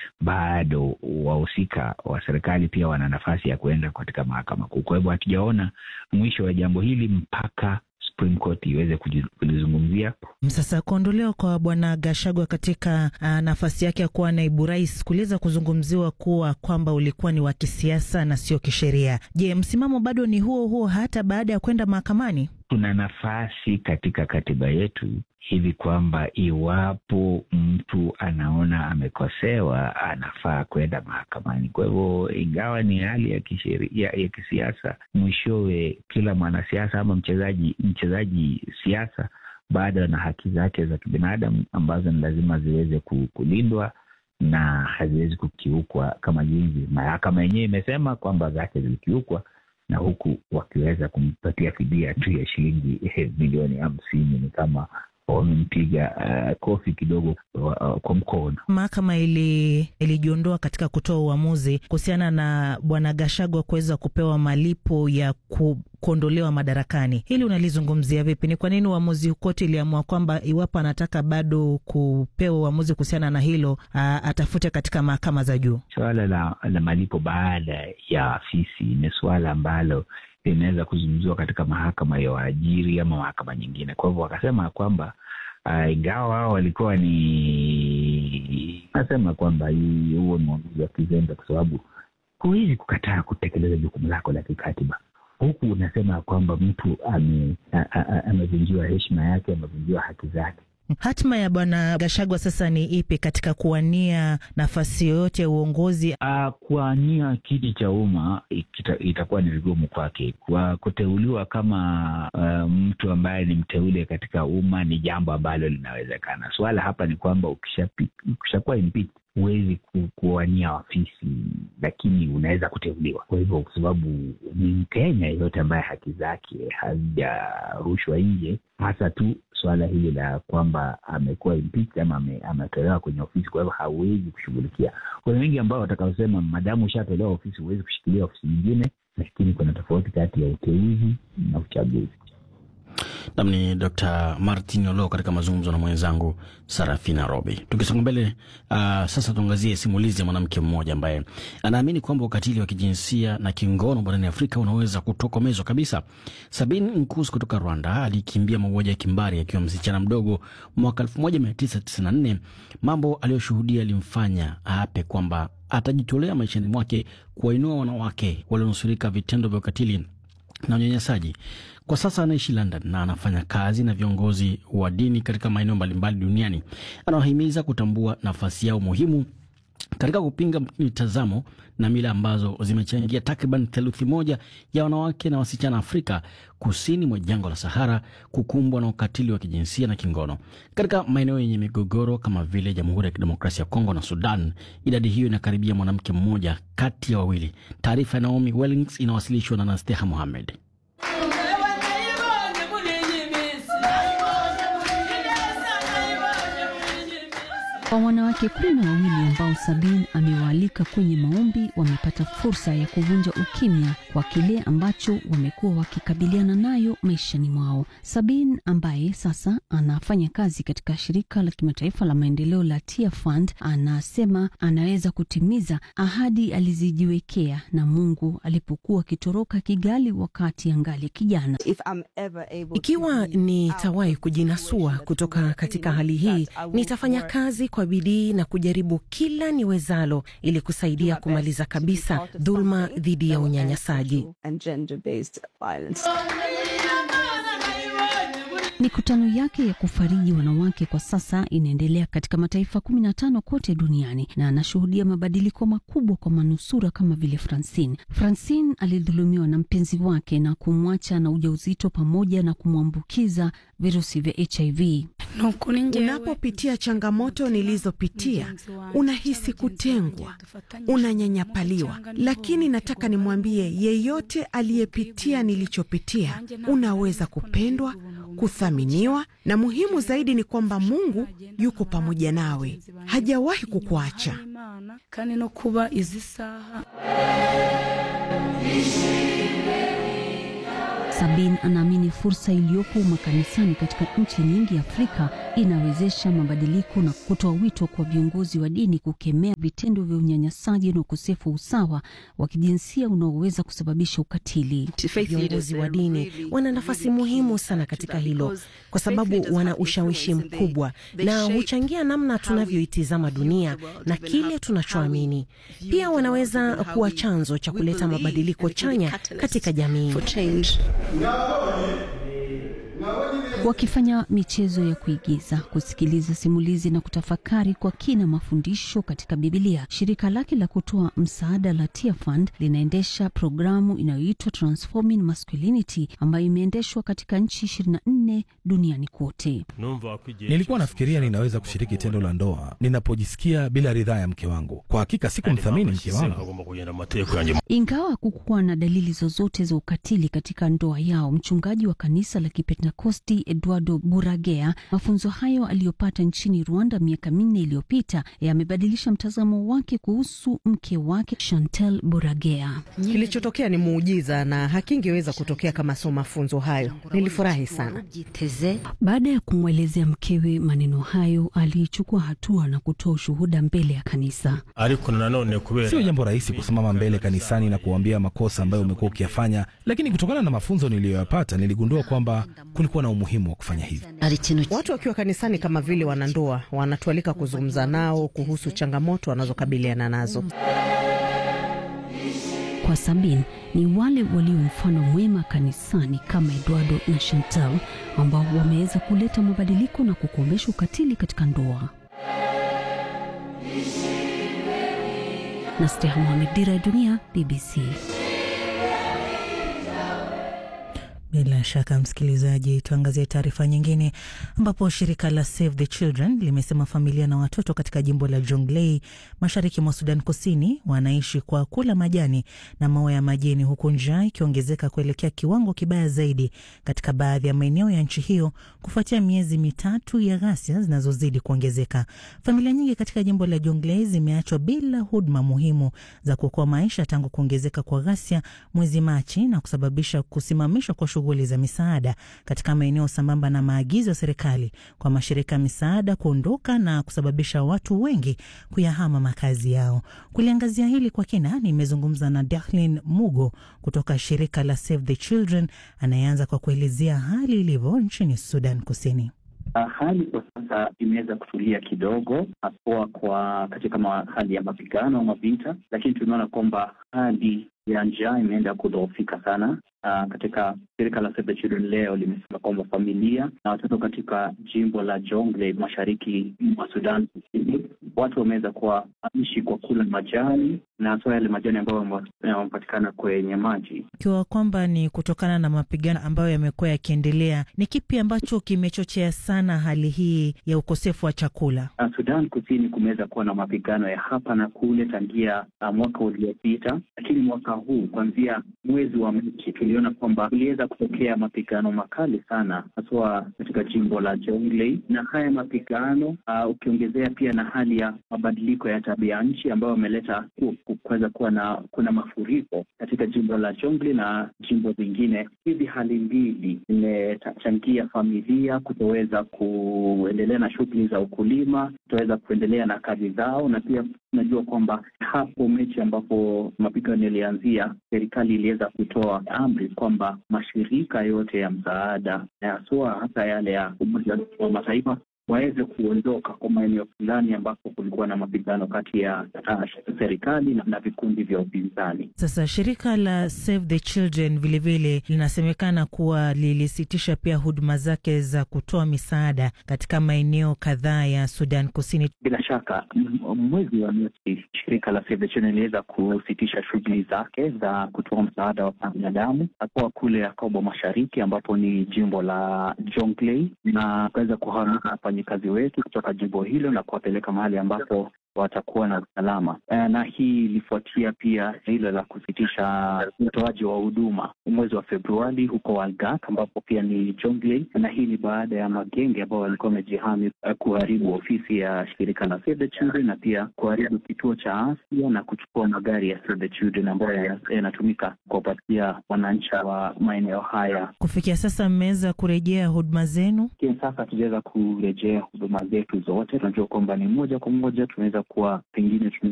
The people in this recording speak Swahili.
bado wahusika wa serikali pia wana nafasi ya kuenda katika mahakama kuu. Kwa hivyo hatujaona mwisho wa jambo hili mpaka Supreme Court iweze kulizungumzia. Sasa kuondolewa kwa bwana Gashagwa katika uh, nafasi yake ya kuwa naibu rais kuliweza kuzungumziwa kuwa kwamba ulikuwa ni wa kisiasa na sio kisheria. Je, msimamo bado ni huo huo hata baada ya kwenda mahakamani? Tuna nafasi katika katiba yetu hivi kwamba iwapo mtu anaona amekosewa anafaa kwenda mahakamani. Kwa hivyo, ingawa ni hali ya kisheria ya kisiasa, mwishowe kila mwanasiasa ama mchezaji mchezaji siasa bado ana haki zake za kibinadamu ambazo ni lazima ziweze kulindwa na haziwezi kukiukwa, kama jinsi mahakama yenyewe imesema kwamba zake zilikiukwa na huku wakiweza kumpatia fidia tu ya shilingi milioni hamsini ni kama wamempiga uh, kofi kidogo uh, kwa mkono. Mahakama ili ilijiondoa katika kutoa uamuzi kuhusiana na bwana Gashagwa kuweza kupewa malipo ya ku, kuondolewa madarakani. Hili unalizungumzia vipi? Ni kwa nini uamuzi koti iliamua kwamba iwapo anataka bado kupewa uamuzi kuhusiana na hilo uh, atafute katika mahakama za juu? Suala la, la malipo baada ya afisi ni suala ambalo linaweza kuzungumziwa katika mahakama ya waajiri ama mahakama nyingine. Kwa hivyo wakasema kwamba uh, ingawa wao walikuwa ni nasema kwamba huo ni uamuzi wa kizembe, kwa sababu huwezi kukataa kutekeleza jukumu lako la kikatiba huku unasema kwamba mtu amevunjiwa heshima yake, amevunjiwa haki zake. Hatima ya bwana Gashagwa sasa ni ipi katika kuwania nafasi yoyote ya uongozi? Uh, kuwania kiti cha umma itakuwa ni vigumu kwake. Kwa kuteuliwa kama uh, mtu ambaye ni mteule katika umma ni jambo ambalo linawezekana. Swala hapa ni kwamba ukishakuwa impeached huwezi kuwania ofisi, lakini unaweza kuteuliwa. Kwa hivyo, kwa sababu ni Mkenya yeyote ambaye haki zake hazijarushwa nje, hasa tu suala hili la kwamba amekuwa impeached ama ametolewa kwenye ofisi, kwa hivyo hawezi kushughulikia. Kuna wengi ambao watakaosema madamu ushatolewa ofisi huwezi kushikilia ofisi nyingine, lakini kuna tofauti kati ya uteuzi na uchaguzi. Nam ni Dr Martin Olo katika mazungumzo na mwenzangu Sarafina Robi. Tukisonga mbele, uh, sasa tuangazie simulizi ya mwanamke mmoja ambaye anaamini kwamba ukatili wa kijinsia na kingono barani Afrika unaweza kutokomezwa kabisa. Sabin Nkus kutoka Rwanda alikimbia mauaji ya kimbari akiwa msichana mdogo mwaka 1994. Mambo aliyoshuhudia alimfanya aape kwamba atajitolea maishani mwake kuwainua wanawake walionusurika vitendo vya ukatili na unyanyasaji. Kwa sasa anaishi London na anafanya kazi na viongozi wa dini katika maeneo mbalimbali duniani. Anawahimiza kutambua nafasi yao muhimu katika kupinga mitazamo na mila ambazo zimechangia takriban theluthi moja ya wanawake na wasichana Afrika kusini mwa jangwa la Sahara kukumbwa na ukatili wa kijinsia na kingono. Katika maeneo yenye migogoro kama vile Jamhuri ya Kidemokrasia ya Kongo na Sudan, idadi hiyo inakaribia mwanamke mmoja kati ya wawili. Taarifa ya Naomi Wellings inawasilishwa na Nasteha Mohamed. Kwa wanawake kumi na wawili ambao Sabin amewaalika kwenye maombi wamepata fursa ya kuvunja ukimya kwa kile ambacho wamekuwa wakikabiliana nayo maishani mwao. Sabin ambaye sasa anafanya kazi katika shirika la kimataifa la maendeleo la Tia Fund anasema anaweza kutimiza ahadi alizijiwekea na Mungu alipokuwa akitoroka Kigali wakati angali kijana. Ikiwa nitawahi kujinasua kutoka katika hali hii, nitafanya kazi kwa bidii na kujaribu kila niwezalo ili kusaidia kumaliza kabisa dhuluma dhidi ya unyanyasaji. Mikutano yake ya kufariji wanawake kwa sasa inaendelea katika mataifa kumi na tano kote duniani na anashuhudia mabadiliko makubwa kwa manusura kama vile Francine. Francine alidhulumiwa na mpenzi wake na kumwacha na ujauzito pamoja na kumwambukiza virusi vya HIV. Unapopitia changamoto nilizopitia, unahisi kutengwa, unanyanyapaliwa, lakini nataka nimwambie yeyote aliyepitia nilichopitia, unaweza kupendwa, kuthaminiwa, na muhimu zaidi ni kwamba Mungu yuko pamoja nawe, hajawahi kukuacha. Sabin anaamini fursa iliyopo makanisani katika nchi nyingi Afrika inawezesha mabadiliko na kutoa wito kwa viongozi wa dini kukemea vitendo vya unyanyasaji na ukosefu wa usawa wa kijinsia unaoweza kusababisha ukatili. Viongozi wa dini wana nafasi muhimu sana katika hilo, kwa sababu wana ushawishi mkubwa na huchangia namna tunavyoitizama dunia na kile tunachoamini. Pia wanaweza kuwa chanzo cha kuleta mabadiliko chanya katika jamii. Wakifanya michezo ya kuigiza, kusikiliza simulizi na kutafakari kwa kina mafundisho katika Bibilia, shirika lake la kutoa msaada la Tear Fund linaendesha programu inayoitwa Transforming Masculinity ambayo imeendeshwa katika nchi 24 duniani kote. Nilikuwa nafikiria ninaweza kushiriki tendo la ndoa ninapojisikia bila ridhaa ya mke wangu. Kwa hakika sikumthamini mke wangu. Ingawa hakukuwa na dalili zozote za ukatili katika ndoa yao, mchungaji wa kanisa la Kipentekosti Eduardo Buragea, mafunzo hayo aliyopata nchini Rwanda miaka minne iliyopita yamebadilisha mtazamo wake kuhusu mke wake Chantel Buragea. Kilichotokea ni muujiza na hakingeweza kutokea kama sio mafunzo hayo. Nilifurahi sana. Baada ya kumwelezea mkewe maneno hayo, alichukua hatua na kutoa ushuhuda mbele ya kanisa. Sio jambo rahisi kusimama mbele kanisani na kuambia makosa ambayo umekuwa ukiyafanya, lakini kutokana na mafunzo niliyoyapata niligundua kwamba kulikuwa na umuhimu wa kufanya hivi. Watu wakiwa kanisani kama vile wanandoa wanatualika kuzungumza nao kuhusu changamoto wanazokabiliana nazo. Kwa Sabin ni wale walio mfano mwema kanisani kama Eduardo na Chantal ambao wameweza kuleta mabadiliko na kukomesha ukatili katika ndoa. Nasteha Mohamed, Dira ya Dunia, BBC. Bila shaka msikilizaji, tuangazie taarifa nyingine ambapo shirika la Save the Children limesema familia na watoto katika jimbo la Jonglei mashariki mwa Sudan Kusini wanaishi kwa kula majani na maua ya majini, huku njaa ikiongezeka kuelekea kiwango kibaya zaidi katika baadhi ya maeneo ya nchi hiyo kufuatia miezi mitatu ya ghasia zinazozidi kuongezeka. Familia nyingi katika jimbo la Jonglei zimeachwa bila huduma muhimu za kuokoa maisha tangu kuongezeka kwa ghasia mwezi Machi na kusababisha kusimamishwa kwa shughuli za misaada katika maeneo sambamba na maagizo ya serikali kwa mashirika ya misaada kuondoka na kusababisha watu wengi kuyahama makazi yao. Kuliangazia hili kwa kina, nimezungumza na Dahlin Mugo kutoka shirika la Save the Children anayeanza kwa kuelezea hali ilivyo nchini Sudan Kusini. Hali kwa sasa imeweza kutulia kidogo, haswa kwa katika hali ya mapigano ama vita, lakini tumeona kwamba hali ya njaa imeenda kudhoofika sana. Uh, katika shirika la Save the Children leo limesema kwamba familia na watoto katika jimbo la Jonglei mashariki mwa Sudan Kusini, watu wameweza kuwa ishi kwa kula majani na haswa yale majani ambayo yanapatikana kwenye maji. Ikiwa kwamba ni kutokana na mapigano ambayo yamekuwa yakiendelea, ni kipi ambacho kimechochea sana hali hii ya ukosefu wa chakula? Uh, Sudan Kusini kumeweza kuwa na mapigano ya hapa na kule tangia uh, mwaka uliopita, lakini mwaka huu kuanzia mwezi wa Machi tuliona kwamba kuliweza kutokea mapigano makali sana haswa katika jimbo la Jonglei, na haya mapigano uh, ukiongezea pia na hali ya mabadiliko ya tabia nchi ambayo ameleta kuweza kuwa na kuna mafuriko katika jimbo la Jonglei na jimbo zingine. Hizi hali mbili zimechangia familia kutoweza kuendelea na shughuli za ukulima, kutoweza kuendelea na kazi zao, na pia tunajua kwamba hapo Mechi ambapo mapigano yalianzia, serikali iliweza kutoa amri kwamba mashirika yote ya msaada na haswa hata yale ya Umoja wa Mataifa waweze kuondoka kwa maeneo fulani ambapo kulikuwa na mapigano kati ya uh, serikali na, na vikundi vya upinzani. Sasa shirika la Save the Children vilevile linasemekana kuwa lilisitisha pia huduma zake za kutoa misaada katika maeneo kadhaa ya Sudan Kusini. Bila shaka mwezi wa Machi shirika la Save the Children liliweza kusitisha shughuli zake za kutoa msaada wa binadamu hakuwa kule Yakobo Mashariki, ambapo ni jimbo la Jonglei, na kuweza kuhamisha wafanyikazi wetu kutoka jimbo hilo na kuwapeleka mahali ambapo watakuwa na usalama, na hii ilifuatia pia hilo la kusitisha utoaji wa huduma mwezi wa Februari huko Walgak, ambapo pia ni Jonglei, na hii ni baada ya magenge ambao walikuwa wamejihami kuharibu ofisi ya shirika la Save the Children na pia kuharibu kituo cha afya na kuchukua magari ya Save the Children ambayo yanatumika kuwapatia wananchi wa maeneo haya. Kufikia sasa mmeweza kurejea huduma zenu? Sasa hatujaweza kurejea huduma zetu zote. Tunajua kwamba ni moja kwa moja tunaweza kuwa pengine